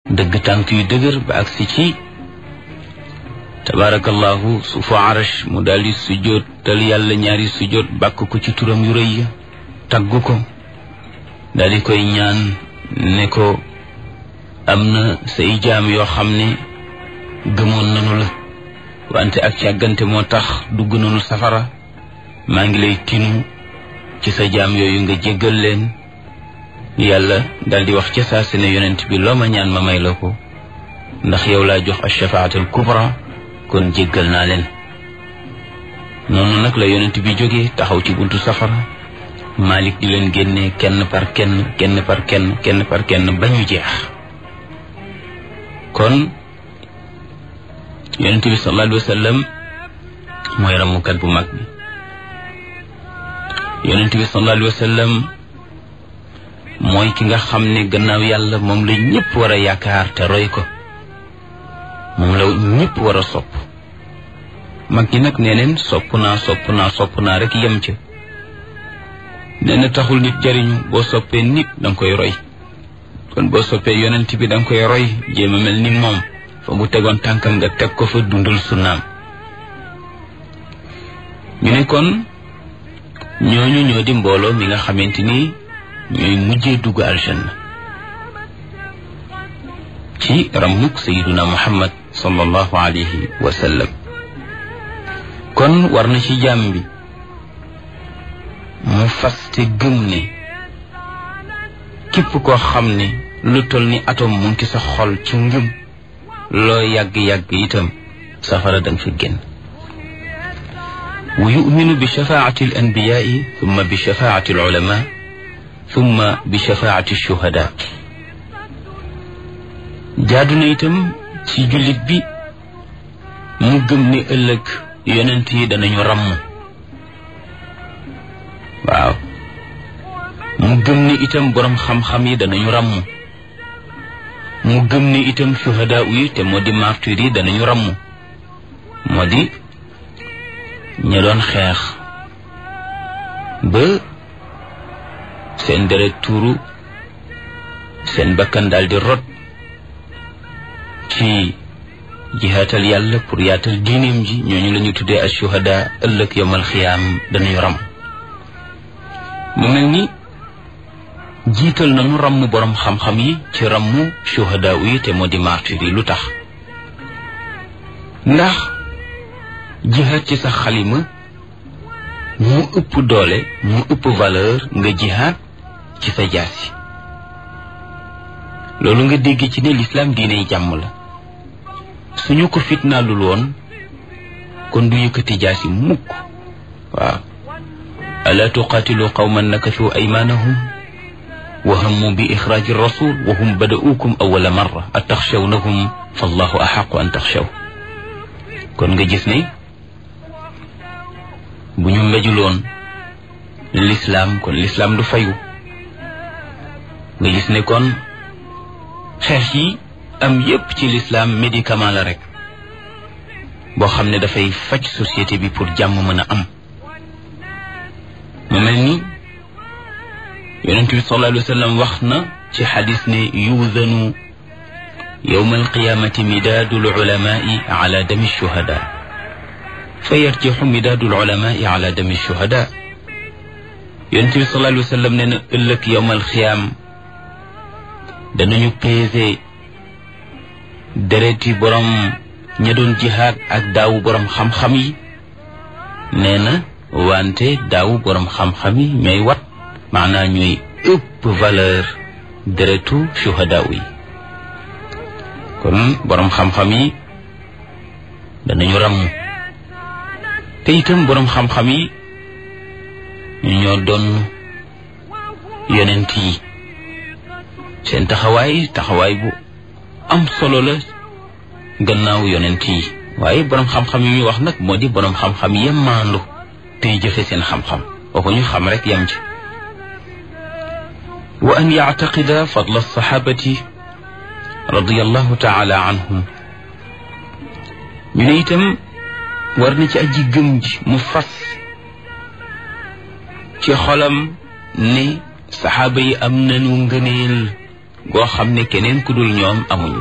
dëgg tànk yu dëgër ba agsi ci tabarakallahu suufu arash mu daldi sujjóot tal yàlla ñaari sujjóot bàkk ko ci turam yu rëy ya tagg ko daldi koy ñaan ne ko am na say jaam yoo xam ne gëmoon nanu la wante ak càggante moo tax dugg nanu safara maa ngi lay tinu ci sa jaam yooyu nga jéggal leen yàlla daldi wax ca saa si ne yonent bi loo ma ñaan ma may la ko ndax yow laa jox ashafaatul kubra kon jéggal naa leen noonu nag la yonent bi jógee taxaw ci buntu safara Malik di leen génne kenn par kenn kenn par kenn kenn par kenn ba ñu jeex kon yonent bi sallallahu alayhi wa sallam mooy ramukat bu mag bi yonent bi sallallahu alayhi wa sallam mooy ki nga xam ne gannaaw yàlla moom la ñëpp war a yaakaar te roy ko moom la ñëpp war a sopp mag ñi nag nee neen sopp naa sopp naa sopp naa rek yem ca nee na taxul nit jariñu boo soppee nit danga koy roy kon boo soppee yonent bi danga koy roy jéem a mel ni moom fa mu tegoon tànkam nga teg ko fa dundal sunnaam ñu ne kon ñooñu ñoo di mbooloo mi nga xamante ni ñooy mujjee dugg aljanna ci ramuk sayiduna muhammad sallallahu alayhi wa sallam kon war na ci jàmm bi mu faste gëm ne képp koo xam ne lu toll ni atom mu ngi sa xol ci ngëm loo yàgg-yàgg itam safara danga fi génn wa yuminu bi shafaati al anbiyaai thumma bi shafaati al ulama thumma bi shafaati shuhada jaadu na itam ci jullit bi mu gëm ne ëllëg yonent yi danañu ràmm waaw mu gëm ne itam boroom xam-xam yi danañu ràmm mu gëm ne itam shuhada yi te moo di martyr yi danañu ràmm moo di ña doon xeex ba seen deret tuuru seen bakkan daal di rot ci jihaatal yàlla pour yaatal diineem ji ñooñu la ñu tuddee as shuhada ëllëg yomal xiyaam danañu ram mu mel ni jiital nañu ramm boroom xam-xam yi ci ramm shuhada yi te moo di martyr yi lu tax ndax jihaat ci sa xalima mu ëpp doole mu ëpp valeur nga jihaat ci sa jaasi loolu nga dégg ci ne lislaam diiney jàmm la suñu ko fitnaalul woon kon du yëkkati jaasi mukk waaw alaa tuqaatilu qawman nakathu aymaanahum wa hammu bi ixraaji rasul wa hum bada'uukum awwala marra ataxshawnahum fallahu axaqu an taxshaw kon nga gis ne bu ñu mbejuloon lislaam kon lislaam du fayu nga gis ne kon xeex yi am yépp ci lislaam médicament la rek boo xam ne dafay faj société bi pour jàmm mën a am mu mel ni yonent bi sallallahu alayhi wa sallam wax na ci xadis ne yuudanu yowma alqiyamati midaadu lulamai ala dami shuhada fa yarjixu midaadu lulamai ala dami shuhada yonent bi sallallahu alayhi wa sallam ne na ëllëg yowma alqiyaam danañu peese dereti borom ña doon jihaad ak daawu borom xam-xam yi nee na wante daawu borom xam-xam yi ñooy wat maanaa ñooy ëpp valeur deretu shuhada yi kon borom xam-xam yi danañu ràmm te itam borom xam-xam yi ñu ñoo doon yonent yi seen taxawaay taxawaay bu am solo la gannaaw yonent yi waaye borom xam-xam yi ñu wax nag moo di borom xam-xam yem maandu tey jëfe seen xam-xam waxu ñu xam rek yam ci wa an yactaqida fadla alsaxaabati radiallahu taala anhum ñu ne itam war na ci aji gëm ji mu fas ci xolam ne saxaaba yi am nañu ngëneel goo xam ne keneen ku dul ñoom amuñu